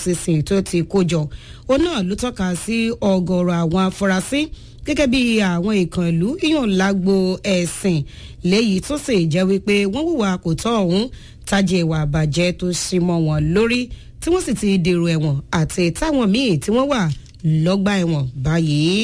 efcc tó ti kó jọ òun náà ló tọ́ka sí ọgọ́rọ̀ àwọn afurasí gẹ́gẹ́ bí àwọn ìkàn ìlú yíyan lágbo ẹ̀sìn léyìí tó sì jẹ́ wípé wọ́n hùwà kò tọ́ ọ̀hún tájẹ́ ìwà àbàjẹ́ tó sì mọ́ wọn lórí tí wọ́n sì ti dèrò ẹ̀wọ̀n àti táwọn míì tí wọ́n wà lọ́gbà ẹ̀wọ̀n báyìí.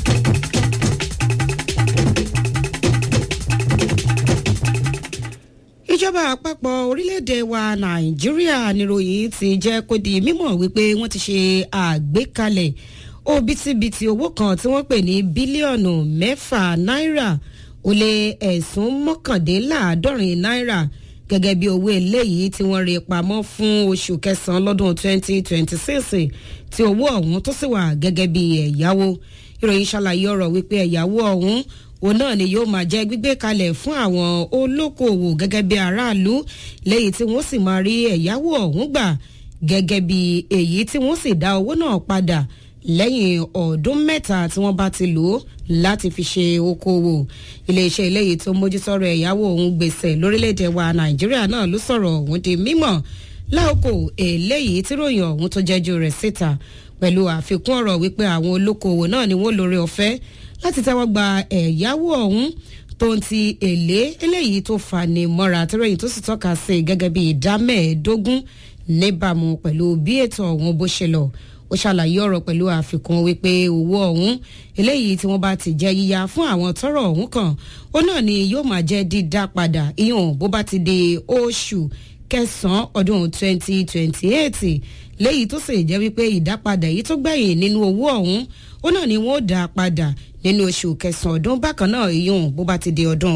ìjọba àpapọ̀ orílẹ̀-èdè wa nàìjíríà níròyìn ti jẹ́ kó di mímọ̀ wípé wọ́n ti ṣe àgbékalẹ̀ òbítíbitì owó kan tí wọ́n pè ní bílíọ̀nù mẹ́fà náírà ó lé ẹ̀sùn mọ́kàndínláàádọ́rin náírà gẹ́gẹ́ bí owó eléyìí tí wọ́n rí pamọ́ fún oṣù kẹsàn-án lọ́dún 2026 tí owó ọ̀hún tó sì wà gẹ́gẹ́ bí ẹ̀yáwó ìròyìn ṣàlàyé ọ̀rọ̀ wípé ẹ̀yáwó ọ̀hún òun náà ni yóò máa jẹ́ gbígbé kalẹ̀ fún àwọn olókoòwò gẹ́gẹ́ bí aráàlú lẹ́yìn tí wọ́n sì máa rí ẹ̀yáwó ọ̀hún gbà gẹ́gẹ́ bí èyí tí wọ́n sì dá owó náà padà lẹ́yìn ọdún mẹ́ta tí wọ́n bá ti lò ó láti fi ṣe okòwò iléeṣẹ́ eléyìí tó mójútọ́rọ̀ ẹ̀yáwó òun gbèsè lórílẹ̀‐èdè wa nàìjíríà náà ló sọ̀rọ̀ òun di mímọ̀ láòkò eléyìí tí ròyìn ọ̀hún tó jẹ́jú rẹ̀ síta pẹ̀lú àfikún ọ̀rọ̀ wípé àwọn olókoòwò náà ni wọ́n lórí ọ̀fẹ́ láti tẹ́wọ́ gba ẹ̀yáwó ọ̀hún tó ń ti èlé eléyìí tó fani mọ́ra tẹ́rẹ̀yìn tó sì tọ́ka sí gẹ́gẹ́ bí ìdá mẹ́ẹ̀ẹ́dógún níbàámu pẹ̀lú bí ètò ọ̀hún bó ṣe lọ ó ṣàlàyé ọ̀rọ̀ pẹ̀lú àfikún wípé owó ọ̀hún eléyìí tí wọ́n bá ti jẹ́ yíya fún àwọn tọ́rọ̀ ọ̀hún kan ó náà ni yóò máa jẹ́ dídá padà ìyọ̀n bó bá ti di oṣù kẹsàn-án ọdún 2028 léyìí tó sì jẹ́ wípé ìdápadà èyí tó gbẹ̀yìn nínú owó ọ̀hún ó náà ni wọ́n dá padà nínú oṣù kẹsàn-án ọdún bákan náà ìyọ̀n bó bá ti di ọdún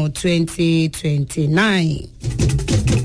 2029.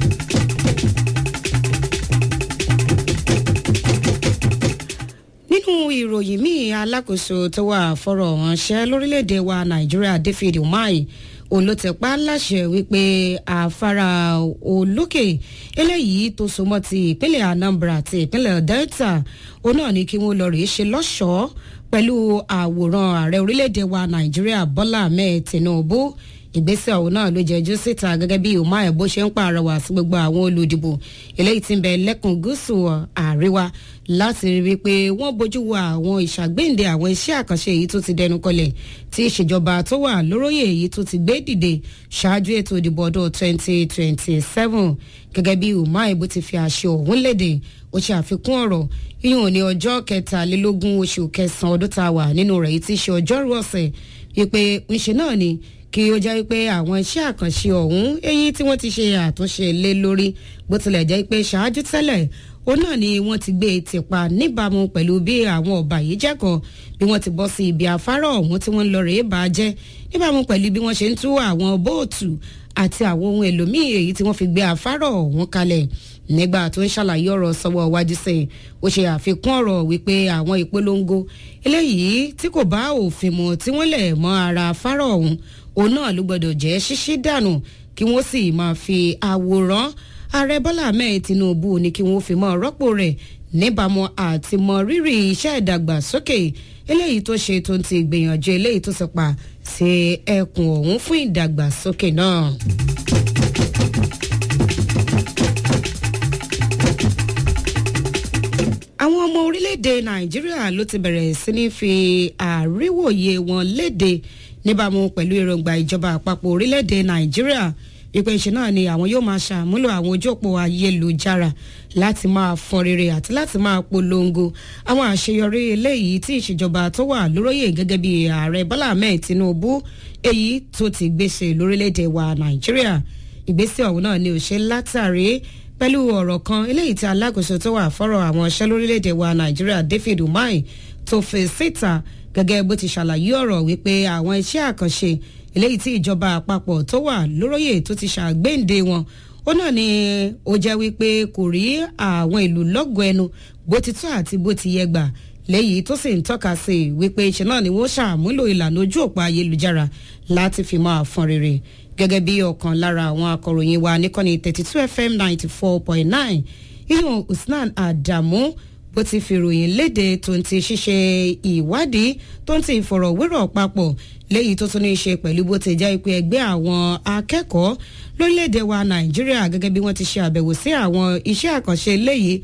nínú ìròyìn míì alákòóso tó wà fọ́rọ̀ ránṣẹ́ lórílẹ̀‐èdè wa nàìjíríà david umahi olótẹ̀pá láṣẹ wípé àfárá olókè eléyìí tó so mọ́ ti ìpínlẹ̀ anambra àti ìpínlẹ̀ delta òun náà ní kí wọ́n lọ rèé ṣe lọ́ṣọ̀ọ́ pẹ̀lú àwòrán ààrẹ orílẹ̀‐èdè wa nàìjíríà bọ́lá ahmed tinubu ìgbésẹ̀ ọ̀hún náà ló jẹ́jú síta gẹ́gẹ́ bí umahi bó ṣe ń pàrọwà sí gbogbo àwọn olùdìbò eléyìí tí ń bẹ lẹ́kùn gúúsù àríwá láti rí wípé wọ́n bójú wo àwọn ìṣàgbéǹde àwọn iṣẹ́ àkànṣe èyí tó ti dẹnu kọlẹ̀ tí ìṣèjọba tó wà lóróyè èyí tó ti gbé dìde ṣáájú ètò ìdìbò ọdún 2027 gẹ́gẹ́ bí umahi bó ti fi àṣẹ ọ̀hún léde ó ṣe àfikún ọ̀rọ̀ yíyún ní ọjọ́ kẹtàlélógún oṣù kẹsàn-án ọdún tá a wà nínú rẹ̀ yìí tí í ṣe ọjọ́rú ọ̀sẹ̀ wípé ńṣe náà ni kí ó jẹ́ pé àwọn iṣẹ́ àkànṣe ọ̀hún èyí tí wọ́n ti ṣe àtúnṣe lé lórí bó tilẹ̀ jẹ́ pé ṣáájú tẹ́lẹ̀ ó náà ni wọ́n ti gbé tìpa níbàámu pẹ̀lú bí àwọn ọba yìí jẹ́ kan bí wọ́n ti bọ́ sí ibi afárá ọ̀hún tí wọ́n ń lọ rèé bá jẹ́ níbàámu pẹ̀lú bí wọ́n ṣe ń tú àwọn bóòtù àti àwọn ohun èlò míì èyí tí wọ́n fi gbé afárá ọ̀hún kalẹ̀ nígbà tó ń ṣàlàyé ọ̀rọ̀ sọ́wọ́ wájú sí i ó ṣe àfikún ọ̀rọ̀ wípé àwọn ìpolongo eléyìí tí kò bá òfin mu tí wọ́n lẹ̀ mọ́ ara afárá ọ̀hún òun náà ló gbọdọ̀ jẹ́ ṣíṣí dànù kí wọ́n sì máa fi àwòrán ààrẹ bọ́lá ahmed tinubu ní kí wọ́n fi mọ́ rọ́pò rẹ̀ níbàámu àti mọ rírì iṣẹ́ ìdàgbàsókè eléyìí tó ṣe tó ń ti gbìyànjú eléyìí tó sọpa sí ẹkùn ọ̀hún fún ìdàgbàsókè náà. àwọn ọmọ orílẹ̀-èdè nàìjíríà ló ti bẹ̀rẹ̀ sí ní fi àríwòye wọn léde níbàámu pẹ̀lú èròǹgbà ìjọba àpapọ̀ orílẹ̀-èdè nàìjíríà ìpè ìṣe náà ni àwọn yóò máa ṣàmúlò àwọn ojú òpó ayélujára láti máa fọn rere àti láti máa polongo àwọn àṣeyọrí eléyìí tí ìṣèjọba tó wà lóróyè gẹ́gẹ́ bí ààrẹ bọ́lá ahmed tinubu èyí tó ti gbèsè lórílẹ̀‐èdè wa nàìjíríà ìgbésẹ̀ ọ̀hún náà ni ò ṣe látàrí pẹ̀lú ọ̀rọ̀ kan eléyìí tí alákòóso tó wà fọ́rọ̀ àwọn iṣẹ́ lórílẹ̀‐èdè wa nàìjíríà david umahi tó fi síta gẹ́gẹ́ bó ti ṣàlàyé ọ̀rọ̀ wípé àwọn iṣẹ́ àkànṣe eléyìí tí ìjọba àpapọ̀ tó wà lóróyè tó ti ṣàgbéǹde wọn ó náà ni ó jẹ́ wípé kò rí àwọn ìlú lọ́gọ̀ ẹnu bó ti tó àti bó ti yẹ gbà léyìí tó sì ń tọ́ka sí i wípé ṣe náà ni wọ́n ṣàmúlò ìlànà ojú òpó ayélujára láti fi máa fọn rere gẹ́gẹ́ bí ọ̀kan lára àwọn akọ̀ròyìn wa níkànnì thirty two fm ninety four point nine iyun usman adamu bó ti fi ròyìn léde tó ń ti ṣíṣe ìwádìí tó ń ti ìfọ̀rọ̀wérọ̀ papọ̀ léyìí tó tún ní í ṣe pẹ̀lú bó ti jẹ́ pé ẹgbẹ́ àwọn akẹ́kọ̀ọ́ lórílẹ̀‐èdè wa nàìjíríà gẹ́gẹ́ bí wọ́n ti ṣe àbẹ̀wò sí àwọn iṣẹ́ àkànṣe léyìí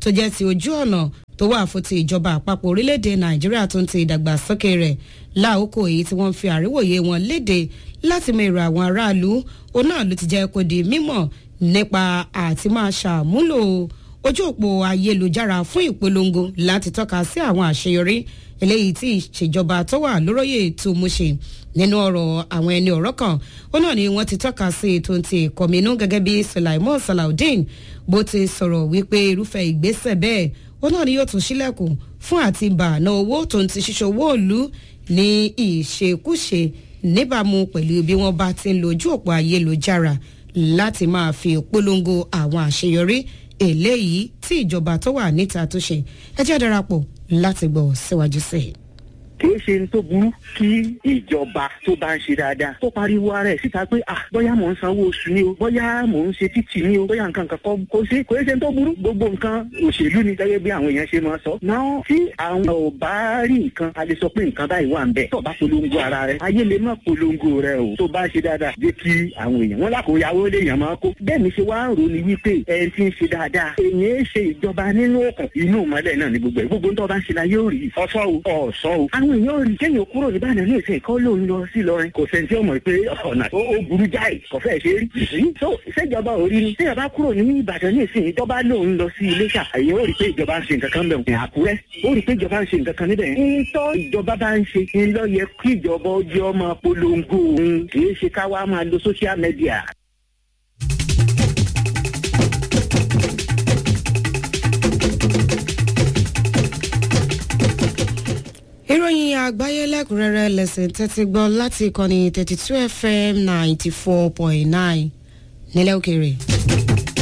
tó jẹ́ ti ojú ọ̀nà tó wà fún ti ìjọba àpapọ̀ orílẹ̀-èdè nàìjíríà tó ń ti ìdàgbàsókè rẹ̀ láòkò èyí tí wọ́n fi àríwòye wọn léde láti mọ èrò àwọn aráàlú òun náà ló ti jẹ́ kó di mímọ̀ nípa àti máa ṣàmúlò ojú òpó ayélujára fún ìpolongo láti tọ́ka sí àwọn àṣeyọrí eléyìí tí ìṣèjọba tó wà lóróyè tó mú ṣe nínú ọ̀rọ̀ àwọn ẹni ọ̀rọ̀ kan ó náà ni wọ́n ti tọ́ka sí ètò ti ìkọ̀mínú gẹ́gẹ́ bí Sulaiman Salaudeen bó ti sọ̀rọ̀ wípé irúfẹ́ ìgbésẹ̀ bẹ́ẹ̀ ó náà ni yóò tún sílẹ̀kùn fún àti bàánà owó tó ń ti ṣíṣe owó òlu ní ìṣekúṣe níbàámu pẹ̀lú bí wọ́n bá ti ń lo ojú òpó ayélujára láti máa fi polongo àwọn àṣeyọrí eléyìí tí ìjọba tó wà níta tó ṣe ẹ jẹ́ darapọ̀ láti gbọ́ síwájú sí i kìí ṣe ní tó burú kí ìjọba tó bá ń ṣe dáadáa tó pariwo ara ẹ̀ síta pé ah bóyá mò ń sanwó oṣù ni o bóyá mò ń ṣe títì ni o bóyá nǹkan kan kò sí kò ṣe ní tó burú gbogbo nǹkan òṣèlú ni gẹ́gẹ́ bí àwọn èèyàn ṣe máa sọ. náà tí àwọn ò bá rí nǹkan a lè sọ pé nǹkan báyìí wà ń bẹ̀ tó bá polongo ara rẹ̀ ayé lè má polongo rẹ̀ o tó bá ṣe dáadáa jẹ́ kí àwọn èèyàn wọn lákòóyàwó lè yàn máa kó bẹ́ẹ̀ ni ṣe wá ń rò ní wípé ẹni tí ń ṣe dáadáa èèyàn ṣe ìjọba nínú òkun inú ìmọ́lẹ̀ náà ni gbogbo ẹ̀ gbogbo ń tọ́ bá ń ṣe la yóò rí ọ̀ṣọ́ o ọ̀ṣọ́ o àwọn èèyàn rí kéèyàn kúrò ní Ìbàdàn ní ìsìn kọ́ lóun lọ sí Ìlọrin kò sẹ́ni tí ó mọ̀ pé ọ̀nà ó burú jáì kò fẹ́ ṣe rí. so ṣèjọba ò rí ni tí ìjọba kúrò ní Ìbàdàn ní ìsìn ìjọba lóun lọ sí Iléṣà èyàn ó rí pé ìjọba ń ṣe nǹkan kan bẹ̀ Àkúrẹ́ ó rí pé ìjọba ń ṣe nǹkan kan níbẹ̀. ntọ́ ìjọba bá ń ṣe ń lọ yẹ kí ìjọba ọjọ́ máa polongo òun kì í ṣe ká wá máa lo social media. ìròyìn àgbáyé lẹ́kùnrẹ́rẹ́ lẹ́sìn tẹ́tí gbọ́ láti ìkànnì thirty two fm ninety four point nine nílẹ̀ òkèèrè.